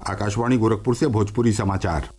आकाशवाणी गोरखपुर से भोजपुरी समाचार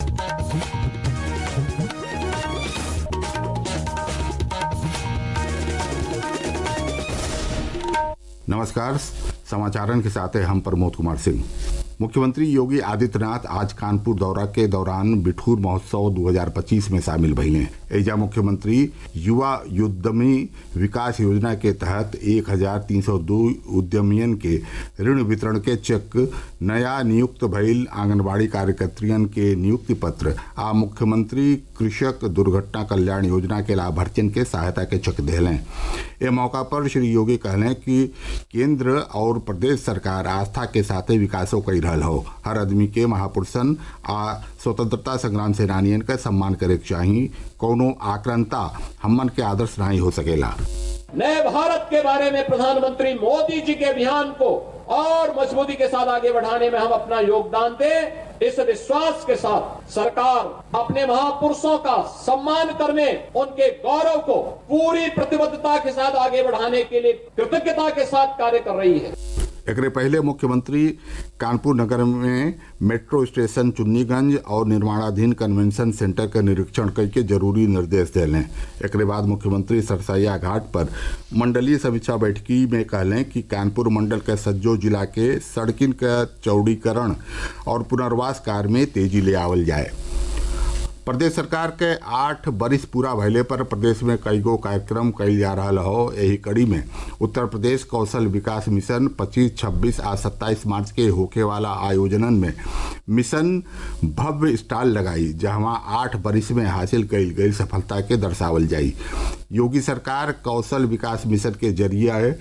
नमस्कार समाचारन के साथ हैं हम प्रमोद कुमार सिंह मुख्यमंत्री योगी आदित्यनाथ आज कानपुर दौरा के दौरान बिठूर महोत्सव 2025 में शामिल भइले एजा मुख्यमंत्री युवा उद्यमी विकास योजना के तहत 1302 उद्यमियन के ऋण वितरण के चेक नया नियुक्त भइल आंगनबाड़ी कार्यकर्तियन के नियुक्ति पत्र आ मुख्यमंत्री कृषक दुर्घटना कल्याण योजना के लाभार्थियन के सहायता के चेक दिले ए मौका पर श्री योगी कहलें कि केंद्र और प्रदेश सरकार आस्था के साथे विकासो कई रहल हो हर आदमी के महापुरुषन आ स्वतंत्रता संग्राम सेनानियन का सम्मान करे के चाही कौनो आक्रांता हमन के आदर्श नहीं हो सकेला नए भारत के बारे में प्रधानमंत्री मोदी जी के अभियान को और मजबूती के साथ आगे बढ़ाने में हम अपना योगदान दें इस विश्वास के साथ सरकार अपने महापुरुषों का सम्मान करने उनके गौरव को पूरी प्रतिबद्धता के साथ आगे बढ़ाने के लिए कृतज्ञता के साथ कार्य कर रही है एकरे पहले मुख्यमंत्री कानपुर नगर में मेट्रो स्टेशन चुन्नीगंज और निर्माणाधीन कन्वेंशन सेंटर का निरीक्षण करके जरूरी निर्देश दिले एकरे बाद मुख्यमंत्री सरसैया घाट पर मंडलीय समीक्षा बैठकी में कहलें कि कानपुर मंडल के सज्जो जिला के सड़किन का चौड़ीकरण और पुनर्वास कार्य में तेजी ले आवल जाए प्रदेश सरकार के आठ बरिस पूरा भइले पर प्रदेश में कई गो कार्यक्रम कइल जा रहा हो यही कड़ी में उत्तर प्रदेश कौशल विकास मिशन 25, 26 आ 27 मार्च के होखे वाला आयोजनन में मिशन भव्य स्टॉल लगाई जहां आठ बरिस में हासिल कइल गई सफलता के दर्शावल जाई योगी सरकार कौशल विकास मिशन के जरिए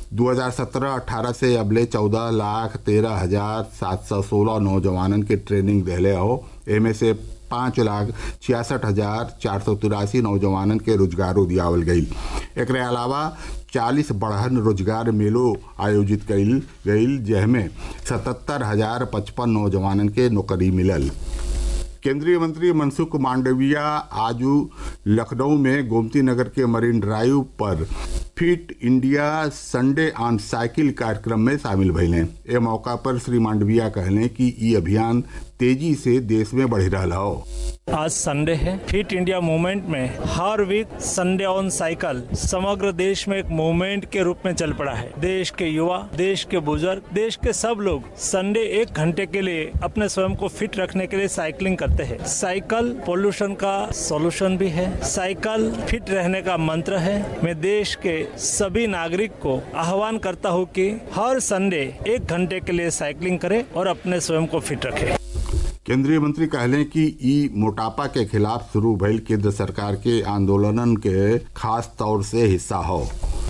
2017-18 से अबले 14 लाख तेरह हजार सात सौ सोलह नौजवानन के ट्रेनिंग दिले हो एमे से पाँच लाख छियासठ हजार चार सौ तिरासी नौजवानन के रोजगारो दियावल गई एक अलावा चालीस बढ़हन रोजगार मेलो आयोजित कइल गई जहमें सतहत्तर हजार पचपन नौजवानन के नौकरी मिलल केंद्रीय मंत्री मनसुख मांडविया आज लखनऊ में गोमती नगर के मरीन ड्राइव पर fit India Sunday on cycle कार्यक्रम में शामिल भइले ए मौका पर श्री मांडविया कहले कि ई अभियान तेजी से देश में बढ़ रहा हो आज संडे है फिट इंडिया मूवमेंट में हर वीक संडे ऑन साइकिल समग्र देश में एक मूवमेंट के रूप में चल पड़ा है देश के युवा देश के बुजुर्ग देश के सब लोग संडे एक घंटे के लिए अपने स्वयं को फिट रखने के लिए साइकिलिंग करते हैं साइकिल पोल्यूशन का सॉल्यूशन भी है साइकिल फिट रहने का मंत्र है मैं देश के सभी नागरिक को आह्वान करता हूँ कि हर संडे एक घंटे के लिए साइकिलिंग करें और अपने स्वयं को फिट रखें केंद्रीय मंत्री कहले कि ई मोटापा के खिलाफ शुरू भइल केंद्र सरकार के आंदोलनन के खास तौर से हिस्सा हो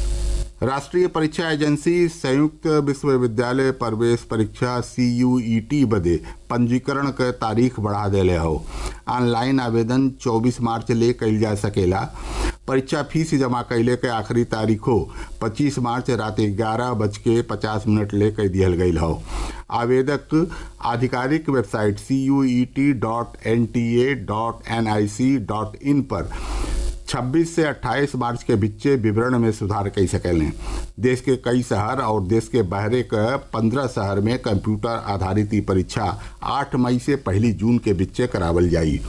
राष्ट्रीय परीक्षा एजेंसी संयुक्त विश्वविद्यालय प्रवेश परीक्षा सी बदे पंजीकरण के तारीख बढ़ा दिले हो ऑनलाइन आवेदन 24 मार्च ले कइल जा सकेला परीक्षा फीस जमा कैले के आखिरी तारीख हो 25 मार्च रात ग्यारह बज के पचास मिनट ले कह दिहल गई हो आवेदक आधिकारिक website C U E T dot N T A dot N I C dot in पर 26 से 28 मार्च के बीचे विवरण में सुधार कई सकेलें देश के कई शहर और देश के बहरे के पंद्रह शहर में कंप्यूटर आधारित ई परीक्षा 8 मई से पहली जून के बीचे करावल जाई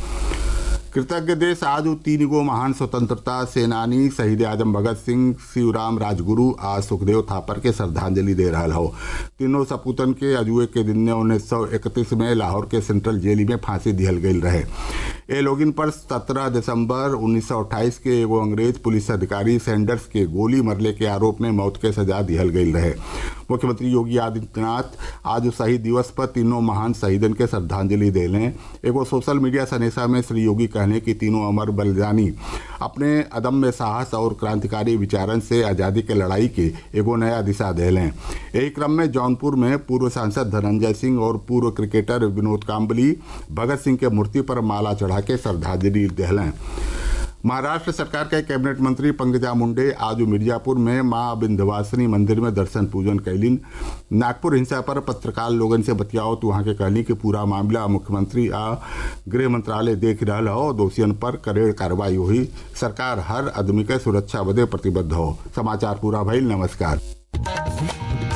कृतज्ञ देश आज तीन गो महान स्वतंत्रता सेनानी शहीद आजम भगत सिंह शिवराम राजगुरु आ सुखदेव थापर के श्रद्धांजलि दे रहा हो तीनों सपूतन के अजुए के दिन ने उन्नीस सौ इकतीस में लाहौर के सेंट्रल जेल में फांसी दिहल गई रहे ए लोगिन पर 17 दिसंबर 1928 के एगो अंग्रेज पुलिस अधिकारी सैंडर्स के गोली मरले के आरोप में मौत के सजा दिहल गई रहे मुख्यमंत्री योगी आदित्यनाथ आज शहीद दिवस पर तीनों महान शहीदन के श्रद्धांजलि देले एगो सोशल मीडिया सनेसा में श्री योगी कहने की तीनों अमर बलिदानी अपने अदम्य साहस और क्रांतिकारी विचारन से आज़ादी के लड़ाई के एगो नया दिशा देले यही क्रम में जौनपुर में पूर्व सांसद धनंजय सिंह और पूर्व क्रिकेटर विनोद काम्बली भगत सिंह के मूर्ति पर माला चढ़ा के श्रद्धांजलि दिलें महाराष्ट्र सरकार के कैबिनेट मंत्री पंकजा मुंडे आज मिर्जापुर में मां विंध्यवासिनी मंदिर में दर्शन पूजन कैलिन नागपुर हिंसा पर पत्रकार लोगन से बतियाओ तो वहां के कहली कि पूरा मामला मुख्यमंत्री आ गृह मंत्रालय देख रहा हो दोषियन पर करेड़ कार्रवाई हुई सरकार हर आदमी के सुरक्षा बदे प्रतिबद्ध हो समाचार पूरा भइल नमस्कार